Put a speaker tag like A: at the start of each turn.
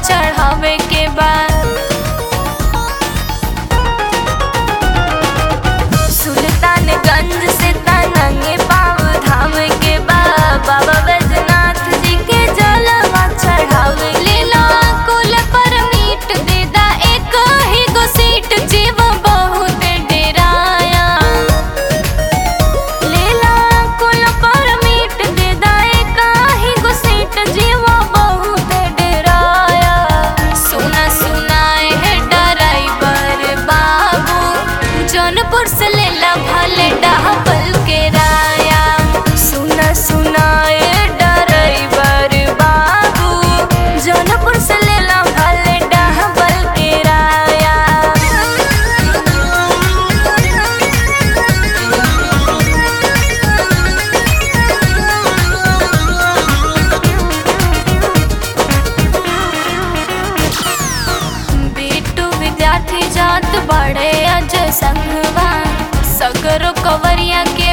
A: चढ़ावे के बाद सुल्तानगंज से तनंगे पाव धाम के बाद बाबा बैजनाथ जी के जलवा चढ़ावे लेला कुल पर मीट देदा एक ही गो सीट जीव बहुत डेराया लेला कुल पर मीट देदा एक ही गो सीट जीव बहुत डेराया सुना सुनाए है ड्राइवर बाबू जौनपुर से लेला भले डहबल के राया सुना सुनाए ड्राइवर बाबू जौनपुर से लेला भले डहबल के राया बिट्टू विद्यार्थी जात बड़े अज संगवा सगरो कवरिया के